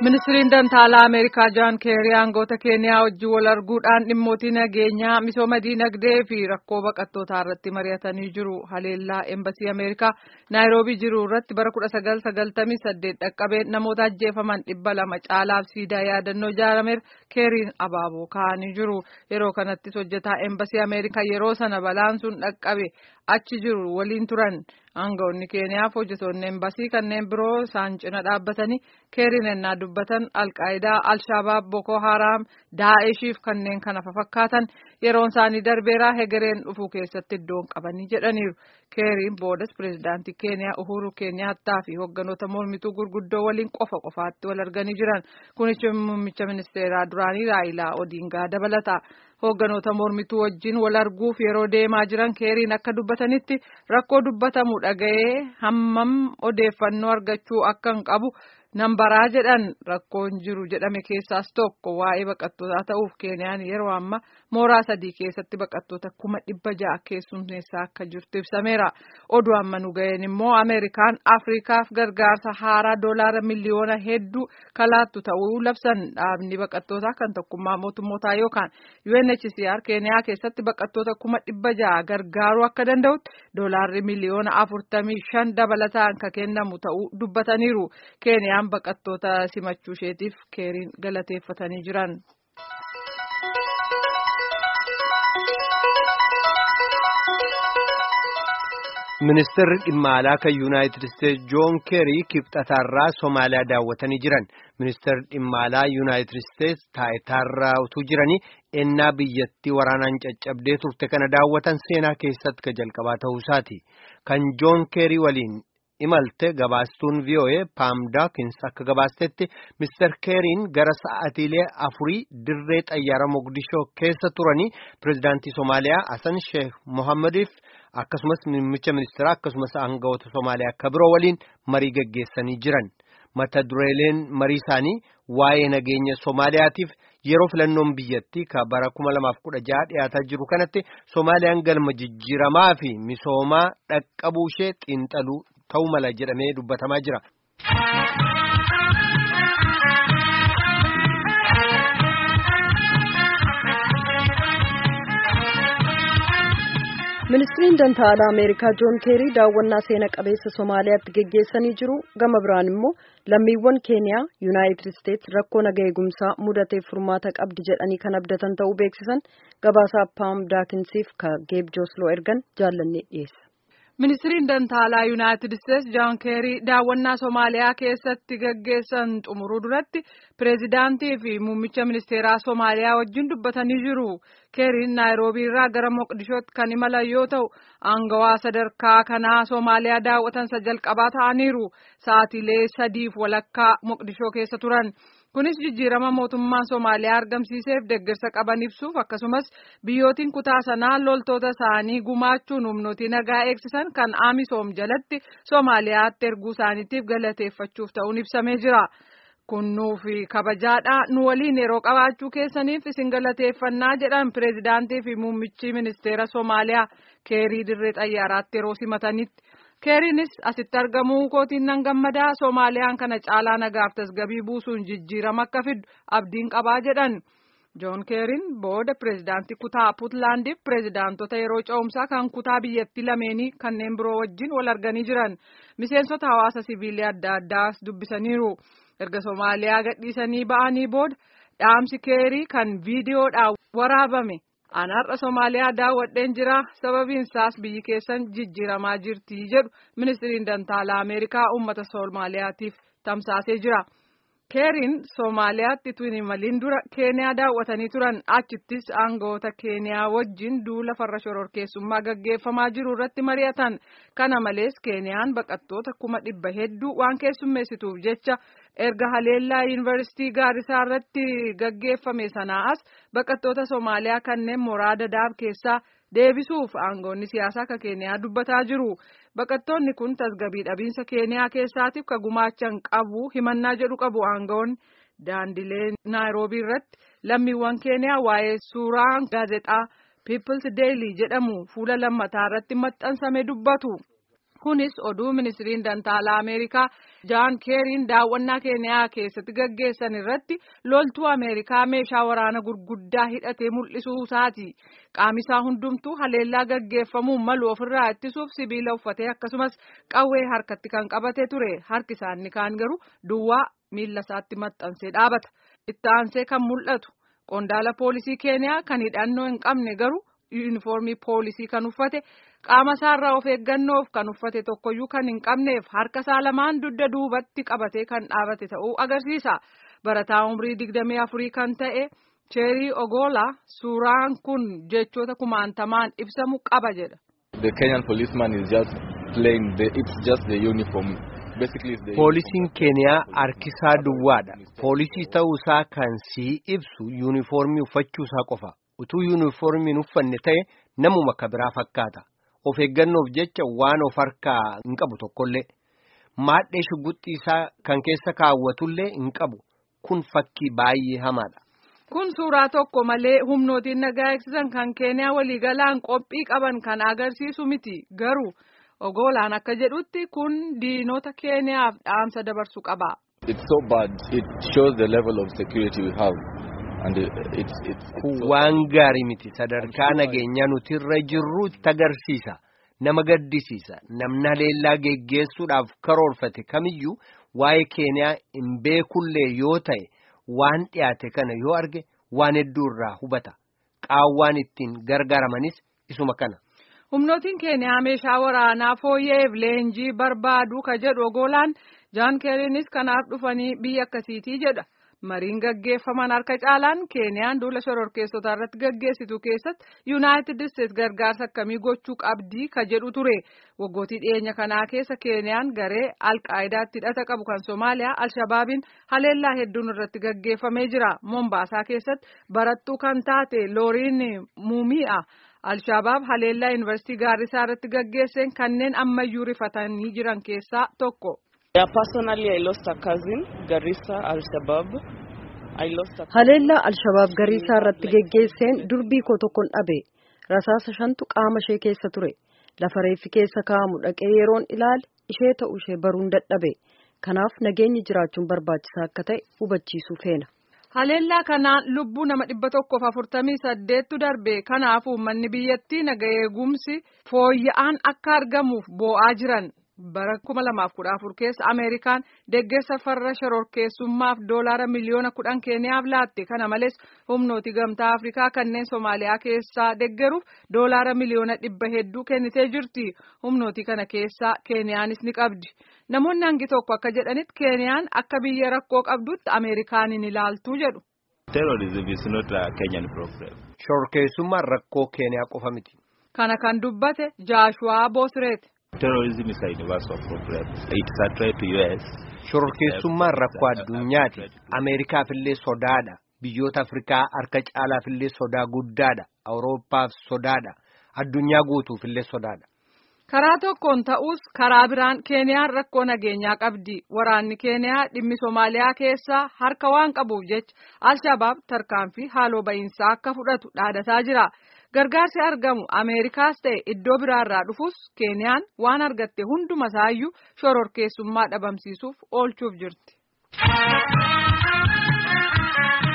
Ministiriin Dantaalaa Ameerikaa Jaan Keerii aangoota Keeniyaa wajjin wal arguudhaan dhimmootii nageenyaa misooma diinagdee fi rakkoo baqattootaa irratti mari'atanii jiru. Haleellaa Eembasii Ameerikaa Naayiroobii jiru irratti bara 1998 dhaqqabeen namoota ajjeefaman dhibba lama caalaaf siidaa yaadannoo ijaarameera Keeriin abaaboo kaa'anii jiru. Yeroo kanattis hojjetaa Eembasii Ameerikaa yeroo sana balaan sun dhaqqabe achi jiru waliin turan. Aangawoonni Keeniyaaf hojjetoonni Eembasii kanneen biroo isaan cina dhaabbatanii Keeriin ennaa dubbatan Alqaayidaa, Alshabaab, Boko Haram, Daa'eshiif kanneen kana fakkaatan yeroon isaanii darbeeraa hegereen dhufuu keessatti iddoon qabanii jedhaniiru. Keeriin boodas pireezidaantii Keeniyaa Uhuru Keeniyaattaa fi hogganoota mormituu gurguddoo waliin qofa qofaatti wal arganii jiran. Kunis muummicha ministeeraa duraanii Raayilaa Odiingaa dabalata. Hogganoota mormituu wajjin wal arguuf yeroo deemaa jiran Keeriin akka dubbatanitti rakkoo dubbatamu dhaga'ee hammam odeeffannoo argachuu akka hin qabu nan baraa jedhan rakkoon jiru jedhame keessaas tokko waa'ee baqattootaa ta'uuf Keeniyaan yeroo amma mooraa sadii keessatti baqattoota kuma dhibba ja'a keessummeessaa akka jirtu ibsameera. Oduu amma nu ga'een immoo Ameerikaan Afrikaaf gargaarsa haaraa doolaara miliyoona hedduu kalaattu ta'uu labsan dhaabni baqattootaa kan tokkummaa mootummootaa yookaan UNHCR Keeniyaa keessatti baqattoota kuma dhibba ja'a gargaaruu akka danda'utti doolaarri miliyoona afurtamii shan dabalataan kan kennamu ta'uu dubbataniiru. Keeniyaan baqattoota simachuu isheetiif keeriin galateeffatanii jiran. Ministeerri dhimma alaa kan Yuunaayitid Isteetsi Joon Keerii kibxataarraa Somaaliyaa daawwatanii jiran. Ministeerri dhimma alaa Yuunaayitid Isteetsi taayitaarraa utuu jiranii ennaa biyyattii waraanaan caccabdee turte kana daawwatan seenaa keessatti ka jalqabaa ta'uusaati. Kan Joon Keerii waliin imalte gabaastuun VOA Paam Daakins akka gabaastetti Mr. Keeriin gara sa'aatiilee afurii dirree xayyaara Mogadishoo keessa turanii pireezidaantii Somaaliyaa Hasan Sheekh Mohammadiif akkasumas muummicha ministeeraa akkasumas aangawoota Somaaliyaa akka biroo waliin marii gaggeessanii jiran. Mata dureeleen marii isaanii waa'ee nageenya Somaaliyaatiif yeroo filannoon biyyattii ka bara 2016 dhiyaataa jiru kanatti Somaaliyaan galma jijjiiramaa fi misoomaa dhaqqabuu ishee xiinxaluu ta'uu mala jedhamee dubbatamaa jira. ministiriin dantaa alaa ameerikaa joon keerii daawwannaa seena qabeessa somaaliyaatti geggeessanii jiru gama biraan immoo lammiiwwan keeniyaa yuunaayitid isteetsi rakkoo naga eegumsaa mudateef furmaata qabdi jedhanii kan abdatan ta'uu beeksisan gabaasaa paam daakinsiif ka geeb joosloo ergan jaallannee dhiyeessa. Ministiriin Dantaalaa Yuunaayitid Isteetsi Joon Keerii daawwannaa Somaaliyaa keessatti gaggeessan xumuruu duratti pireezidaantii fi muummicha ministeeraa Somaaliyaa wajjin dubbatanii jiru. Keeriin Naayiroobii irraa gara Moqdishootti kan imalan yoo ta'u, aangawaa sadarkaa kanaa Somaaliyaa daawwatansa jalqabaa ta'aniiru. Sa'aatiilee sadiif walakkaa Moqdishoo keessa turan. Kunis jijjiirama mootummaan Somaaliyaa argamsiiseef deeggarsa qaban ibsuuf akkasumas biyyootiin kutaa sanaa loltoota isaanii gumaachuun humnootii nagaa eegsisan kan Amisoom jalatti Somaaliyaatti erguu isaaniitiif galateeffachuuf ta'uun ibsamee jira. Kun nuufi kabajaadha nu waliin yeroo qabaachuu keessaniif isin galateeffannaa jedhan pireezidaantii fi muummichi ministeera Somaaliyaa keerii dirree xayyaaraatti yeroo simatanitti. keeriinis asitti argamuu kootiin nan gammadaa soomaaliyaan kana caalaa nagaaf tasgabii buusuun jijjiirama akka fiddu abdiin qabaa jedhan joon keeriin booda pireezidaantii kutaa puutlaandiif pireezidaantota yeroo ce'umsaa kan kutaa biyyattii lameenii kanneen biroo wajjin wal arganii jiran miseensota hawaasa siviilii adda addaas dubbisaniiru erga soomaaliyaa gadhiisanii ba'anii booda dhaamsi keerii kan viidiyoodhaan waraabame. An har'a Somaaliyaa daawwadheen jira sababiin isaas biyyi keessan jijjiiramaa jirti jedhu ministiriin dantaalaa Ameerikaa uummata Somaaliyaatiif tamsaasee jira. Keeriin Somaaliyaatti tun imaliin dura Keeniyaa daawwatanii turan achittis aangawoota Keeniyaa wajjin duula farra shororkeessummaa gaggeeffamaa jiru irratti mari'atan. Kana malees Keeniyaan baqattoota kuma dhibba hedduu waan keessummeessituuf jecha erga haleellaa yuunivarsiitii gaarisaa irratti gaggeeffame sanaa as baqattoota Somaaliyaa kanneen mooraa Dadaab keessaa deebisuuf aangoonni siyaasaa ka Keeniyaa dubbataa jiru. Baqattoonni kun tasgabii dhabiinsa Keeniyaa keessaatiif ka gumaachan qabu himannaa jedhu qabu aangoonni daandilee Naayiroobii irratti lammiiwwan Keeniyaa waa'ee suuraa gaazexaa People's Daily jedhamu fuula lammataa irratti maxxansame dubbatu. Kunis oduu ministiriin dantaalaa Ameerikaa Jaan Keeriin daawwannaa Keeniyaa keessatti gaggeessan irratti loltuu Ameerikaa meeshaa waraana gurguddaa hidhatee mul'isuu isaati. Qaamisaa hundumtuu haleellaa gaggeeffamuu malu ofirraa ittisuuf sibiila uffatee akkasumas qawwee harkatti kan qabate ture. Harki isaanii kaan garuu duwwaa miila isaatti maxxansee dhaabata. Itti aansee kan mul'atu qondaala poolisii Keeniyaa kan hidhannoo hin qabne garuu yuunifoormii poolisii kan uffate. qaama isaarraa of eeggannoof kan uffate tokkoyyuu kan hin qabneef harka isaa lamaan dugda duubatti qabatee kan dhaabate ta'uu agarsiisa. Barataa umrii digdamii afurii kan ta'e Cheerii Ogoolaa suuraan kun jechoota kumaantamaan ibsamu qaba jedha. The Kenyan policeman is just playing the it's just the uniform. Poolisiin Keeniyaa harkisaa duwwaadha. Poolisii ta'uusaa kan sii ibsu yuunifoormii uffachuusaa qofa. Utuu yuunifoormiin uffanne ta'e namuma akka biraa fakkaata. Of eeggannoof jecha waan of harkaa hin qabu tokkollee maadhee shugguxxii isaa kan keessa kaawwatullee hin qabu kun fakkii baay'ee hamaadha. Kun suuraa tokko malee humnootiin nagaa eegsisan kan Keeniyaa waliigalaan qophii qaban kan agarsiisu miti garuu ogoolaan akka jedhutti kun diinota Keeniyaaf dhaamsa dabarsu qaba. It's so bad. It shows the level of security we have. Kun waan gaarii miti sadarkaa nageenyaa nuti irra jirru itti agarsiisa nama gaddisiisa namni haleellaa geggeessuudhaaf karoorfate kamiyyuu waa'ee keeniyaa hin beekullee yoo ta'e waan dhiyaate kana yoo arge waan hedduu irraa hubata qaawwaan ittiin gargaaramanis isuma kana. humnootiin keeniyaa meeshaa waraanaa fooyyeef leenjii barbaadu ka jedhu ogoolaan jaan keeriinis kanaaf dhufanii biyya akkasiitii jedha. mariin gaggeeffaman harka caalaan keeniyaan duula shororkeessotaa irratti gaggeessitu keessatti yuunaayitid isteets gargaarsa akkamii gochuu qabdii ka jedhu ture waggootii dhiyeenya kanaa keessa keeniyaan garee alqaayidaatti hidhata qabu kan soomaaliyaa alshabaabiin haleellaa hedduun irratti gaggeeffamee jira moombaasaa keessatti barattuu kan taate looriin muumi'a alshabaab haleellaa yuunivarsiitii gaarrisaa irratti gaggeesseen kanneen ammayyuu rifatanii jiran keessaa tokko. Yeah, personally, I lost a cousin, Garissa Al-Shabaab. I lost a Haleellaa Alshabaab Gariisaa irratti geggeesseen durbii koo tokkon dhabe. Rasaasa shantu qaama ishee keessa ture. Lafa reeffi keessa kaa'amu dhaqee yeroon ilaale ishee ta'uu ishee baruun dadhabe. Kanaaf nageenyi jiraachuun barbaachisaa akka ta'e hubachiisuu feena. Haleellaa kanaan lubbuu nama dhibba tokkoof afurtamii saddeettu darbe kanaaf uummanni biyyattii naga eegumsi fooyya'aan akka argamuuf boo'aa jiran. bara kuma lamaaf kudha afur keessa ameerikaan deeggarsa farra shororkeessummaaf doolaara miliyoona kudhan keeniyaaf laatte kana malees humnooti gamtaa afrikaa kanneen soomaaliyaa keessaa deeggaruuf doolaara miliyoona dhibba hedduu kennitee jirti humnooti kana keessaa keeniyaanis ni qabdi namoonni hangi tokko akka jedhanitti keeniyaan akka biyya rakkoo qabdutti ameerikaan hin ilaaltu jedhu. Terrorism is not a Kenyan problem. Shororkeessummaan rakkoo keeniyaa qofa miti. Kana kan dubbate Jaashuwaa Boosreeti. Terrorism is a universal problem. It's a threat to US. Shororkeessummaan rakkoo addunyaati. Ameerikaafillee sodaadha. Biyyoota Afrikaa harka caalaafillee sodaa guddaadha. Awurooppaaf sodaadha. Addunyaa guutuufillee sodaadha. Karaa tokkoon ta'us karaa biraan Keeniyaan rakkoo nageenyaa qabdi. Waraanni Keeniyaa dhimmi Soomaaliyaa keessaa harka waan qabuuf jecha Alshabaab tarkaanfii haaloo ba'iinsaa akka fudhatu dhaadataa jira. Gargaarsi argamu Ameerikaas ta'e iddoo biraarraa dhufus Keeniyaan waan argatte hunduma isaayyuu shororkeessummaa dhabamsiisuuf oolchuuf jirti.